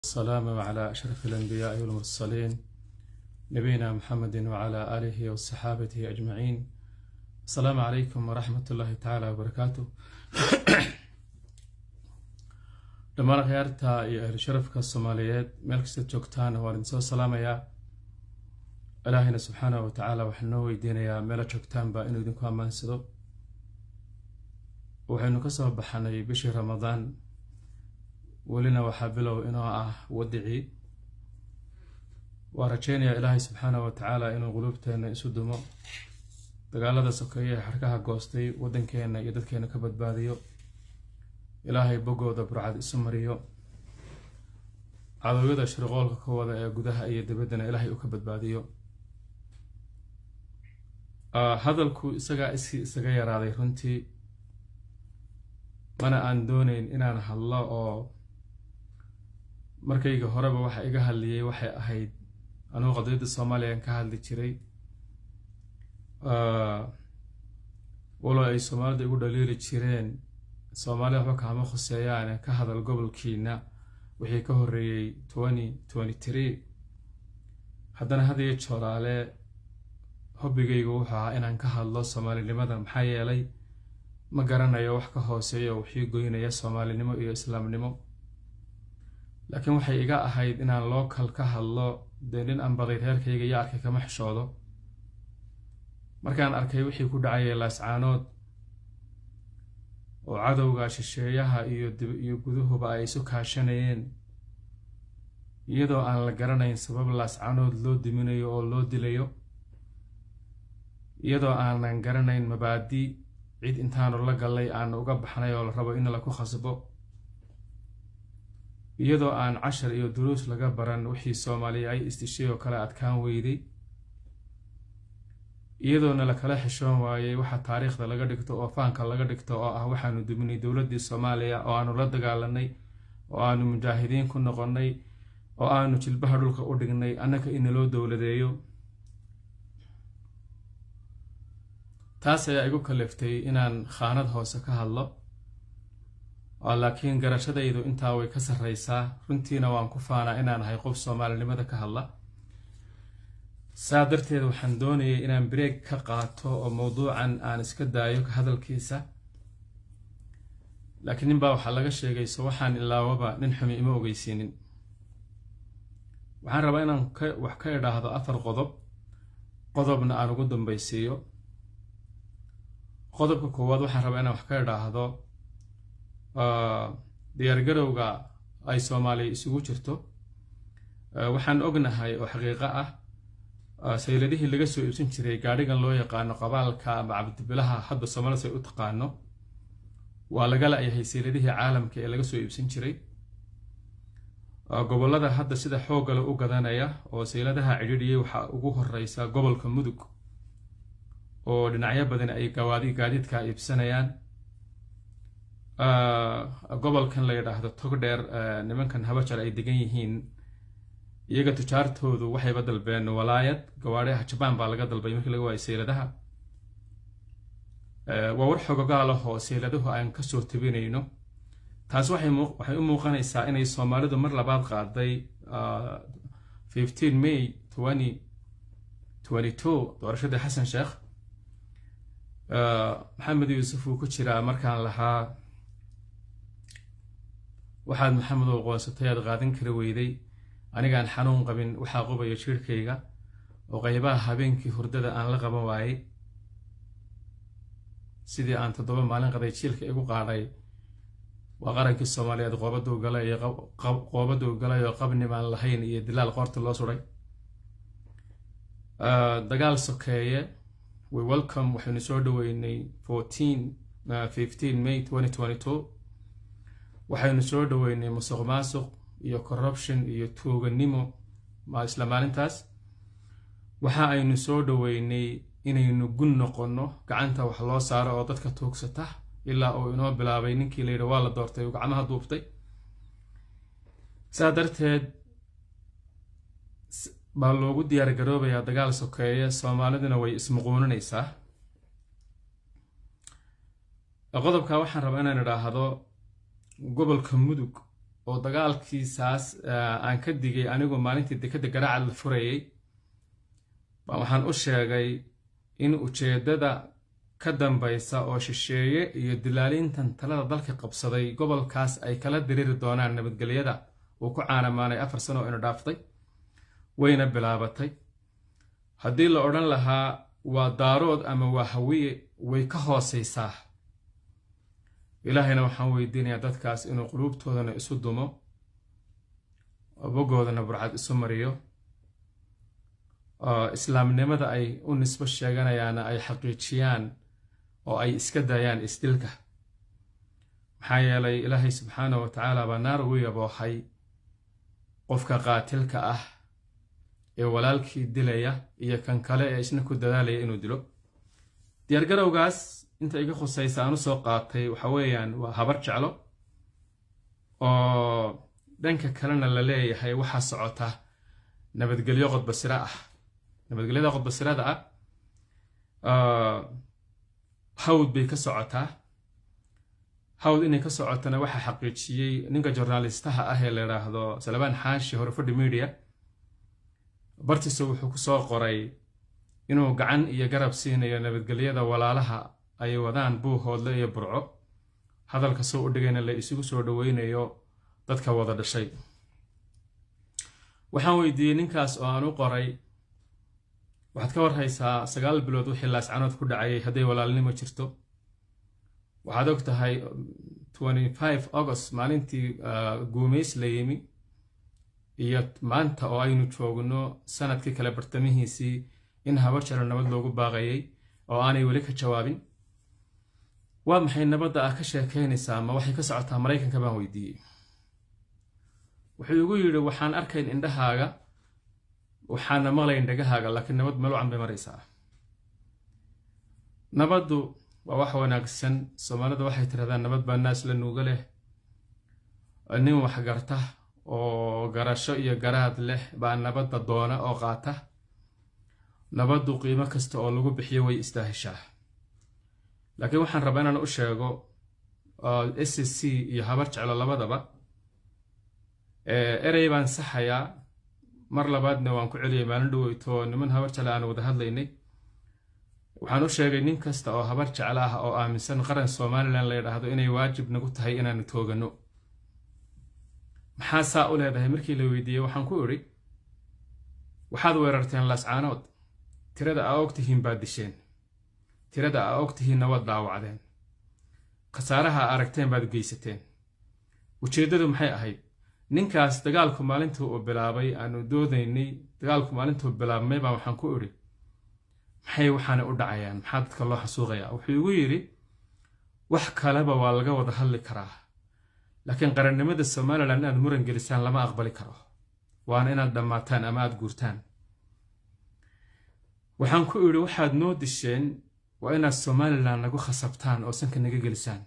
والسلام على أشرف الأنبياء والمرسلين نبينا محمد وعلى آله وصحابته أجمعين السلام عليكم ورحمة الله تعالى وبركاته dhammaan akhyaarta iyo ahlu sharafka soomaaliyeed meel kasta joogtaan waan idin soo salaamayaa ilaahayna subxaanahu wa tacaala waxaan noo weydiinayaa meela joogtaanba inuu idinku ammaansado waxaynu ka soo baxanay bishii ramadaan welina waxaa bilow inoo ah wadicii waa rajeynayaa ilaahay subxaanahu wa tacaala inuu quluubteenna isu dumo dagaalada sokeeye ee xarkaha goostay waddankeenna iyo dadkeenna ka badbaadiyo ilaahay boggooda burcad isu mariyo cadowyada shirqoolka ka wada ee gudaha iyo dibaddana ilaahay uu ka badbaadiyo hadalku isagaa iskii isaga yaraaday runtii mana aan dooneyn inaan hadlo oo markayga horeba waxa iga hadliyey waxay ahayd anugu qadiyadda soomaaliyan ka hadli jiray walo ay soomaalida igu dhaliili jireen soomaalida waxba kaama khuseeyaane ka hadal gobolkiina wixii ka horreeyey twenty twenty three haddana hadiyo jooraale hobbigaygu wuxuu ahaa inaan ka hadlo soomaalinimada maxaa yeelay ma garanayo wax ka hooseeyo wixii goynaya soomaalinimo iyo islaamnimo laakiin waxay iga ahayd inaan lookal ka hadlo dee nin aan baday reerkayga iyo arkay kama xishoodo markaan arkay wixii ku dhacayay laascaanood oo cadowga shisheeyaha iyo iyo guduhuba ay isu kaashanayeen iyadoo aan la garanayn sabab laascaanood loo diminayo oo loo dilayo iyadoo aanan garanayn mabaadi cid intaanu la gallay aanu uga baxnay oo la rabo in laku khasbo iyadoo aan cashar iyo duruus laga baran wixii soomaaliya ay istishay oo kale adkaan weyday iyadoona lakala xishoon waayey waxa taariikhda laga dhigto oo faanka laga dhigto oo ah waxaanu duminay dowladdii soomaaliya oo aanu la dagaalanay oo aanu mujaahidiin ku noqonnay oo aanu jilbaha dhulka u dhignay annaka inaloo dowladeeyo taas ayaa igu kaliftay inaan khaanad hoose ka hadlo oo laakiin garashadaydu intaa way ka sarreysaa runtiina waan ku faanaa inaan ahay qof soomaalinimada ka hadla saa darteed waxaan doonayay inaan breeg ka qaato oo mowduucan aan iska daayo ka hadalkiisa laakiin ninbaa waxaa laga sheegay so waxaan ilaawaba nin xumi ima ogeysiinin waxaan rabaa inaan wax ka idhaahdo afar qodob qodobna aan ugu dambaysiiyo qodobka koowaad waxaan rabaa inaan wax ka idhaahdo diyaargarowga ay soomaaliya isugu jirto waxaan ognahay oo xaqiiqo ah sayladihii laga soo iibsan jiray gaadhigan loo yaqaano qabaalka ama cabdibilaha hadba soomaalida ay u taqaano waa laga la-yahay sayladihii caalamka ee laga soo iibsan jiray gobollada hadda sida xooggale u gadanaya oo sayladaha cidhiidhiyay waxaa ugu horeysa gobolka mudug oo dhinacyo badan ay gawaadi gaadiidka iibsanayaan gobolkan la yidhaahdo togdheer nimankan habajar ay degan yihiin iyaga tujaartoodu waxayba dalbeen walaayad gawaadhaha jabaan baa laga dalbay markii laga waayay sayladaha waa war xogogaalahoo sayladuhu aan kasoo tabinayno taas waxay u muuqanaysaa inay soomaalidu mar labaad qaaday fifteen may twenty twenty two doorashadii xasan sheekh maxamed yuusuf uu ku jiraa markaan lahaa waxaad maxamed oo qoonsatay aad qaadan kari weyday anigaan xanuun qabin waxaa qubaya jiirhkayga oo qaybaha habeenkii hurdada aan la qaban waayey sidii aan toddoba maalin qaday jiilka igu qaadhay waa qarankii soomaaliyeed qoobaduu galay iyo qoobaduu galay oo qabnimaan lahayn iyo dilaal qoorta loo suray dagaal sokeeye we welcome waxaynu soo dhaweynay fourteen fifteen may twenty twenty two waxaynu soo dhaweynay musuq maasuq iyo corruption iyo tuuganimo isla maalintaas waxa aynu soo dhaweynay inaynu gun noqonno gacanta wax loo saaro oo dadka tuugsata ilaa uu inoo bilaabay ninkii layidhi waa la doortay uu gacmaha duubtay saa darteed baa loogu diyaar garoobayaa dagaal sokeeye soomaaliduna way ismuquuninaysaa qodobka waxaan rabaa inaan idhaahdo gobolka mudug oo dagaalkiisaas aan ka digay anigu maalintii dekadda garaacad la furayay baa waxaan u sheegay in ujeeddada ka dambaysa oo shisheeye iyo dilaalintan talada dalka qabsaday gobolkaas ay kala diriiri doonaan nabadgelyada uu ku caanamaanay afar sano oo inu dhaaftay wayna bilaabatay haddii la odhan lahaa waa daarood ama waa hawiye way ka hoosaysaa ilaahayna waxaan weydiinayaa dadkaas inuu quluubtoodana isu dumo bogoodana burcad isu mariyo islaamnimada ay u nisbo sheeganayaana ay xaqiijiyaan oo ay iska daayaan isdilka maxaa yeelay ilaahay subxaana wa tacaala baa naar ugu yaboohay qofka qaatilka ah ee walaalkii dilaya iyo kan kale ee isna ku dadaalaya inuu dilo diyaargarowgaas inta iga khusaysa aan usoo qaatay waxa weeyaan waa habar jeclo oo dhanka kalena la leeyahay waxaa socota nabadgelyo qodbasiro ah nabadgelyada qodbasirada ah hawd bay ka socotaa hawd inay ka socotana waxaa xaqiijiyey ninka jornaalistaha ah ee la idhaahdo salabaan xaashi horefadhi media bartiisa wuxuu ku soo qoray inuu gacan iyo garab siinayo nabadgelyada walaalaha ay wadaan buuhoodle iyo burco hadalka soo u dhigayna la isugu soo dhoweynayo dadka wada dhashay waxaan weydiiyey ninkaas oo aan u qoray waxaad ka warhaysaa sagaal bilood wixii laascanood ku dhacayay hadday walaalnimo jirto waxaad og tahay august maalintii guumays la yimi iyo maanta oo aynu joogno sanadkii kale bartamihiisii in habar jalo nabad loogu baaqayay oo aanay weli ka jawaabin waa maxay nabadda ah ka sheekaynaysaa ma waxay ka socotaa maraykanka baan weydiiyey wuxuu igu yidhi waxaan arkayn indhahaaga waxaana maqlayn dhagahaaga laakiin nabad melucan bay maraysaa nabaddu waa wax wanaagsan soomaalida waxay tirahdaan nabad baa naas la nuuga leh nin wax garta oo garasho iyo garaad leh baa nabadda doona oo qaata nabaddu qiimo kasta oo lagu bixiyo way istaahishaa laakiin waxaan rabaa inaan u sheego s c iyo habar jeclo labadaba erey baan saxayaa mar labaadna waan ku celiyay maalin dhoweyto niman habar jecla aan wada hadlaynay waxaan u sheegay nin kasta oo habar jecla ah oo aaminsan qaran somalilan la yidhaahdo inay waajib nagu tahay inaanu tooganno maxaa saa u leedahay markii la weydiiyey waxaan ku idhi waxaad weerarteen laascaanood tirada aa og tihiin baad disheen tirada aa og tihiinna waad dhaawacdeen khasaaraha a aragteen baad geysateen ujeeddadu maxay ahayd ninkaas dagaalku maalintuu uu bilaabay aanu doodaynay dagaalku maalintuu bilaabmay baa waxaan ku idhi maxay waxaana u dhacayaan maxaa dadka loo xasuuqayaa wuxuu igu yidhi wax kaleba waa laga wada hadli karaa laakiin qarannimada somalilan inaad muran gelisaan lama aqbali karo waana inaad dhammaataan ama aad guurtaan waxaan ku idhi waxaad noo disheen waa inaad somalilan nagu khasabtaan oo sanka naga gelisaan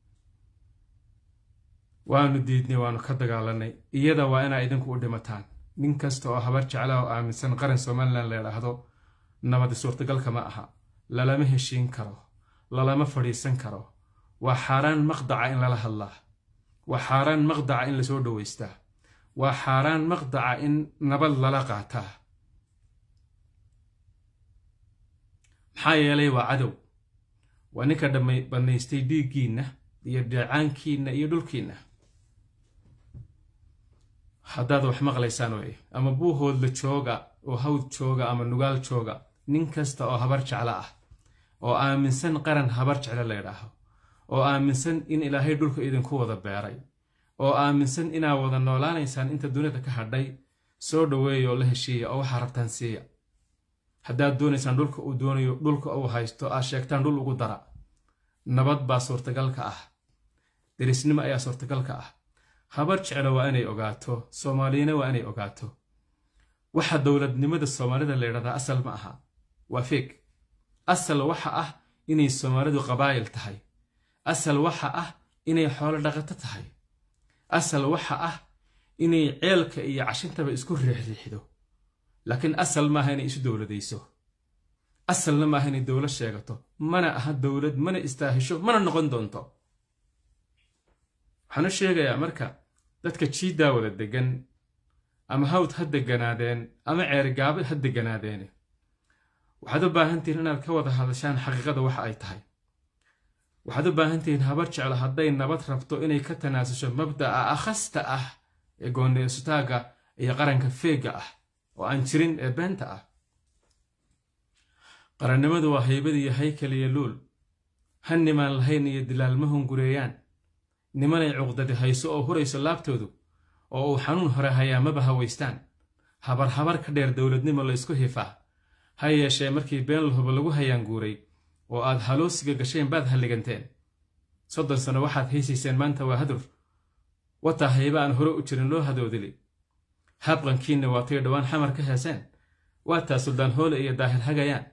waanu diidnay waanu ka dagaalanay iyada waa inaa idinku u dhimataan nin kasta oo habar jecla oo aaminsan qaran somalilan la yidhaahdo nabadi suurtagalka ma aha lalama heshiin karo lalama fadhiisan karo waa xaaraan maqdaca in lala hadlaa waa xaaraan maqdaca in lasoo dhoweystaa waa xaaraan maqdaca in nabad lala qaataa maxaa yeelay waa cadow waa ninka bannaystay dhiiggiinna iyo dheecaankiinna iyo dhulkiinna haddaad wax maqlaysaan wey ama buuhoodla jooga oo hawd jooga ama nugaal jooga nin kasta oo habar jeclo ah oo aaminsan qaran habar jeclo la ydhaaho oo aaminsan in ilaahay dhulka idinku wada beeray oo aaminsan inaa wada noolaanaysaan inta dunida ka hadhay soo dhoweeya oo la heshiiya oo waxaa rabtaan siiya haddaad doonaysaan dhulka uu doonayo dhulka uu haysto aad sheegtaan dhul ugu dara nabad baa suurtagalka ah derisnimo ayaa suurtagalka ah habar jeclo waa inay ogaato soomaaliyana waa inay ogaato waxa dowladnimada soomaalida la ydhahdaa asal ma aha waa feeg asal waxa ah inay soomaalidu qabaa'il tahay asal waxa ah inay xoolo dhaqato tahay asal waxa ah inay ceelka iyo cashintaba isku riixriixdo laakiin asal maaha inay isu dowladayso asalna maaha inay dowlad sheegato mana aha dowlad mana istaahisho mana noqon doonto waxaan u sheegayaa marka dadka jiiddaa wada degan ama hawd ha deganaadeen ama ceerigaabo ha deganaadeene waxaad u baahantihiin inaad ka wada hadashaan xaqiiqada waxa ay tahay waxaad u baahan tihiin habar jeclo hadday nabad rabto inay ka tanaasusho mabda'a akhasta ah ee goonneysutaaga iyo qaranka feega ah oo aan jirin ee beenta ah qarannimadu waa haybad iyo haykal iyo luul ha nimaan lahayn iyo dilaalma hungureeyaan nimanay cuqdadi hayso oo hurayso laabtoodu oo uu xanuun hore hayaa maba hawaystaan habar habar ka dheer dowladnimo laysku hifaa ha yeeshee markii been lahuba lagu hayaanguuray oo aad haloosiga gasheen baad halliganteen soddon sano waxaad haysayseen maanta waa hadur wataa hayba aan hore u jirin loo hadoodili habqankiinna waatay dhowaan xamar ka heeseen waataa suldaan hoole iyo daahir hagayaan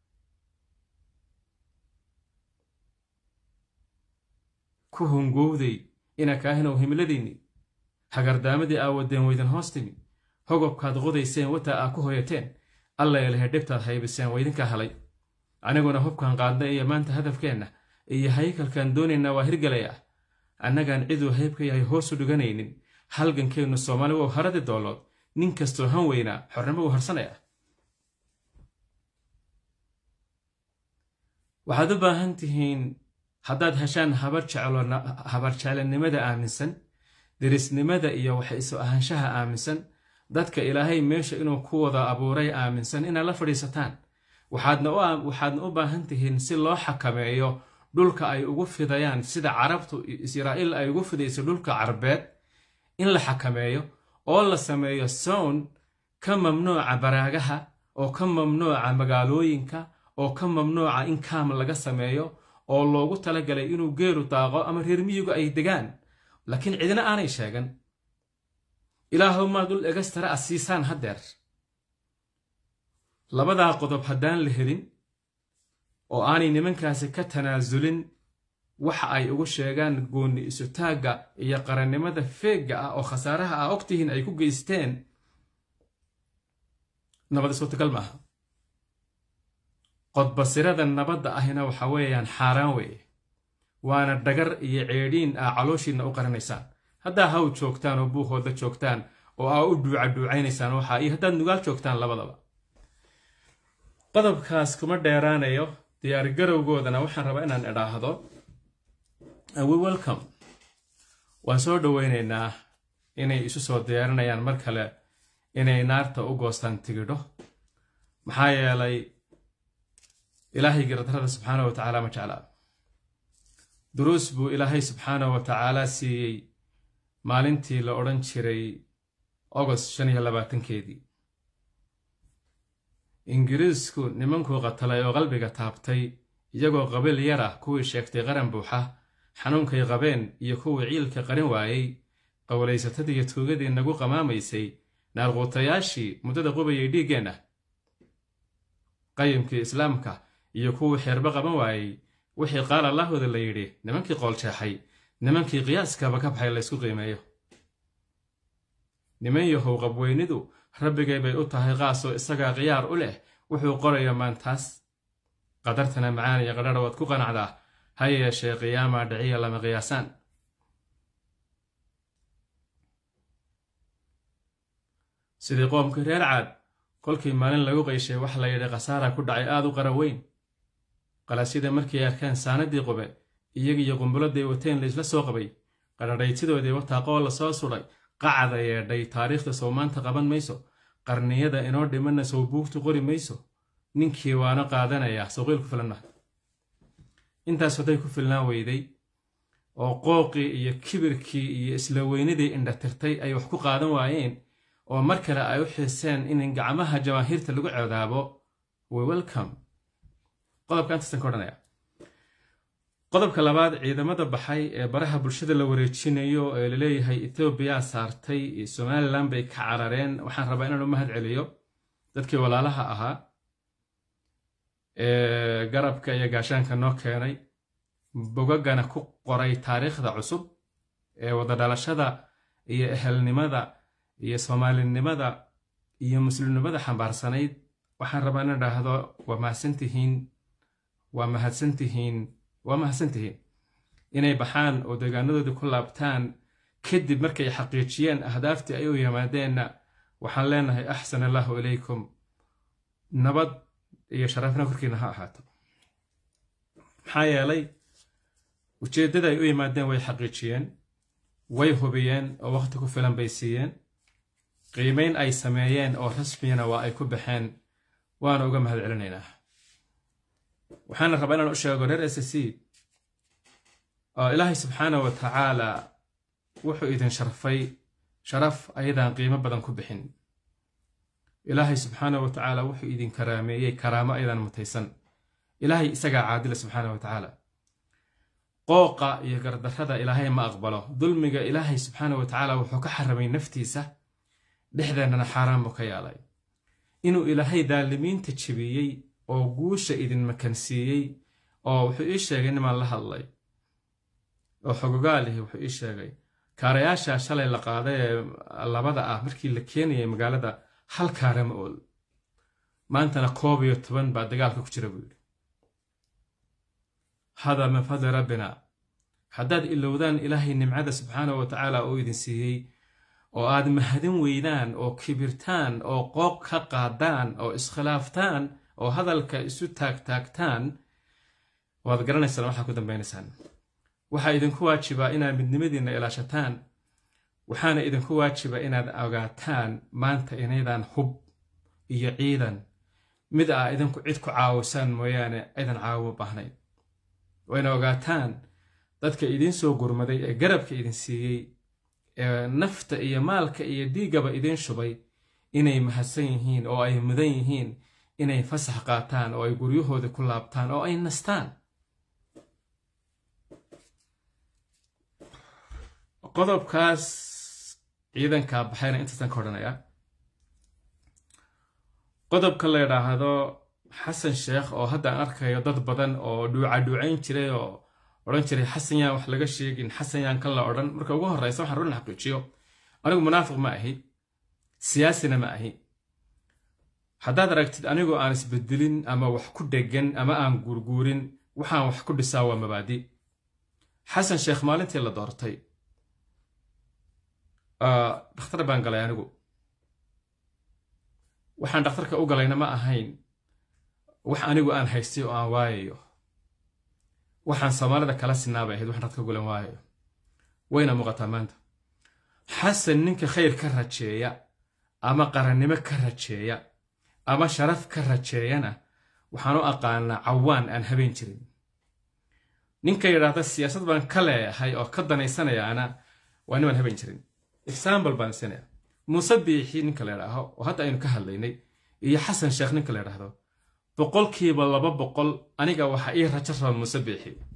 ku hungowday ina kaahinow himiladiinni hagardaamadii aa wadeen weydan hoos timi hogobkaad qodayseen wataa aa ku hoyateen alla elehe dhibtaad haybiseen waydinka halay aniguna hubkan qaadna iyo maanta hadafkeenna iyo haykalkaan doonaynaa waa hirgalay ah annagaan ciduu hayb ka yahay hoosu dhiganaynin halgankeennu soomaali wow haradi doolood nin kastoo han weynaa xornimo uu harsanay ah waxaad u baahan tihiin haddaad heshaan habar jeclanimada aaminsan derisnimada iyo wax isu ahaanshaha aaminsan dadka ilaahay meesha inuu ku wada abuuray aaminsan inaad la fadhiisataan waxaadna u baahan tihiin si loo xakameeyo dhulka ay ugu fidayaan sida carabtu israa'iil ay ugu fidayso dhulka carbeed in la xakameeyo oo la sameeyo sown ka mamnuuca baraagaha oo ka mamnuuca magaalooyinka oo ka mamnuuca in kaam laga sameeyo oo loogu talagalay inuu geeru daaqo ama reer miyigu ay degaan laakiin cidina aanay sheegan ilaahow maad dhul egastara a siisaan haddeer labadaa qodob haddaan la helin oo aanay nimankaasi ka tanaasulin waxa ay ugu sheegaan goonni isutaagga iyo qarannimada feegga ah oo khasaaraha ah ogtihiin ay ku geysteen nabad suurtagal maaha qodbasirada nabadda ahina waxa weeyaan xaaraan weeye waana dhagar iyo ceedhiin aa calooshiinna u qaranaysaan haddaa haw joogtaan oo buuhooda joogtaan oo aa u dhuucadhuucaynaysaan waxaa iyo haddaad nugaal joogtaan labadaba qodobkaas kuma dheeraanayo diyaargarowgoodana waxaan rabaa inaan idhaahdo we welcome waan soo dhoweynaynaa inay isu soo diyaarinayaan mar kale inay naarta u goostaan tigidho maxaa yeelay ilaahay garadarada subxaana wa tacaala ma jeclaa duruus buu ilaahay subxaana wa tacaala siiyey maalintii la odhan jiray ogost shan iyo labaatankeedii ingiriisku nimankuu qatalay oo qalbiga taabtay iyagoo qabiil yar ah kuwii sheegtay qaran buuxa xanuunkay qabeen iyo kuwii ciilka qarin waayey qowlaysatadii iyo tuugadii nagu qamaamaysay naarquutayaashii muddada qubayay dhiiggeenna qayimkii islaamka iyo kuwii xeerba qaban waayey wixii qaal allahooda la yidhi nimankii qooljeexay nimankii qiyaaskaba ka baxay laysku qiimeeyo niman yahow qabweynidu rabbigay bay u tahay qaasoo isagaa khiyaar u leh wuxuu qorayo maantaas qadartana macaan iyo qadhadha waad ku qanacdaa ha yeeshee qiyaamaa dhiciya lama qiyaasaan sidii qoomkii reer caad kolkii maalin lagu qayshay wax la yidhi khasaara ku dhacay aad u qara weyn qalasyada markii ay arkeen saanadii qube iyagiiyo qumbuladday wateen laysla soo qabay qadhadhaytidoodii wataaqoo la soo sudhay qacda yeedhay taariikhda sow maanta qaban mayso qarniyada inoo dhimanna sow buugtu qori mayso ninkii waano qaadanaya sawqiil ku filan maha intaas hadday ku filnaan weyday oo qooqii iyo kibirkii iyo isla weynadii indhatirtay ay wax ku qaadan waayeen oo mar kale ay u xiiseen in gacmaha jamaahiirta lagu coodaabo we welcome qodobka intaasan ka odhanaya qodobka labaad ciidamada baxay ee baraha bulshada la wareejinayo ee laleeyahay ethoobiya saartay iyo somalilan bay ka carareen waxaan rabaa inaan u mahad celiyo dadkii walaalaha ahaa ee garabka iyo gaashaanka noo keenay bogagana ku qoray taariikhda cusub ee wada dhalashada iyo ehelnimada iyo soomaalinimada iyo muslimnimada xambaarsanayd waxaan rabaa inaan idhaahdo waa mahadsantihiin waa mahadsantihiin waa mahadsantihiin inay baxaan oo deegaanadoodii ku laabtaan kadib markay xaqiijiyeen ahdaaftii ay u yimaadeenna waxaan leenahay axsan allahu ilaykum nabad iyo sharafna korkiina ha ahaato maxaa yeelay ujeeddada ay u yimaadeen way xaqiijiyeen way hubiyeen oo wakhti ku filan bay siiyeen qiimayn ay sameeyeen oo rasmiyana waa ay ku baxeen waana uga mahad celinaynaa waxaana rabaa inaan u sheego reer s c oo ilaahay subxaana wa tacaala wuxuu idin sharfay sharaf ayadaan qiimo badan ku bixin ilaahay subxaana wa tacaala wuxuu idin karaameeyey karaamo ayadaan mutaysan ilaahay isagaa caadila subxaana wa tacaala qooqa iyo gardarrada ilaahay ma aqbalo dulmiga ilaahay subxaana wa tacaala wuxuu ka xaramay naftiisa dhexdeennana xaaraan buu ka yaalay inuu ilaahay daalimiinta jebiyey oo guusha idin makansiiyey oo wuxuu ii sheegay nimaan la hadlay oo xogogaalihi wuxuu ii sheegay kaarayaasha shalay la qaaday ee labada ah markii la keenayay magaalada hal kaara ma ool maantana koob iyo toban baa dagaalka ku jira buu yidhi hada min fadli rabbina haddaad ilowdaan ilaahay nimcada subxaanahu wa tacaala uu idin siiyey oo aad mahadin weydaan oo kibirtaan oo qoob ka qaadaan oo iskhilaaftaan oo hadalka isu taagtaagtaan waad garanaysaan waxaa ku dambaynaysaan waxaa idinku waajibaa inaad midnimadiinna ilaashataan waxaana idinku waajiba inaad ogaataan maanta inaydaan hub iyo ciidan mid ah idinku cid ku caawisaan mooyaane aydan caawimo baahnayn wayna ogaataan dadka idiin soo gurmaday ee garabka idin siiyey ee nafta iyo maalka iyo dhiiggaba idiin shubay inay mahadsan yihiin oo ay mudan yihiin inay fasax qaataan oo ay guryahoodii ku laabtaan oo ay nastaan qodobkaas ciidankaa baxayna intaasaan ka odhanayaa qodobka la yidhaahdo xasan sheekh oo hadda aan arkayo dad badan oo dhuucadhuucayn jiray oo odhan jiray xasan yaan wax laga sheegin xasan yaan kan la odhan marka ugu horreysa waxaan run xaqiijiyo anigu munaafiq ma ahi siyaasina ma ahi haddaad aragtid anigoo aan isbedelin ama wax ku dhegan ama aan guurguurin waxaan wax ku dhisaa waa mabaadi xasan sheekh maalintii la doortay dhakhtar baan galay anigu waxaan dhakhtarka u galayna ma ahayn wax anigu aan haystay oo aan waayayo waxaan soomaalida kala sinaabay ahayd waxaan dadka gulan waayayo wayna muuqataa maanta xasan ninka khayr ka rajeeya ama qarannimo ka rajeeya ama sharaf ka rajeeyana waxaan u aqaanaa cawaan aan habeen jirin ninka yidhaahda siyaasad baan ka leeyahay oo ka danaysanayaana waa nimaan habeen jirin example baan siinaya muuse biixi ninka la ydhaaho oo hadda aynu ka hadlaynay iyo xasan sheekh ninka la ydhaahdo boqolkiiba laba boqol aniga waxa ii rajo raba muuse biixi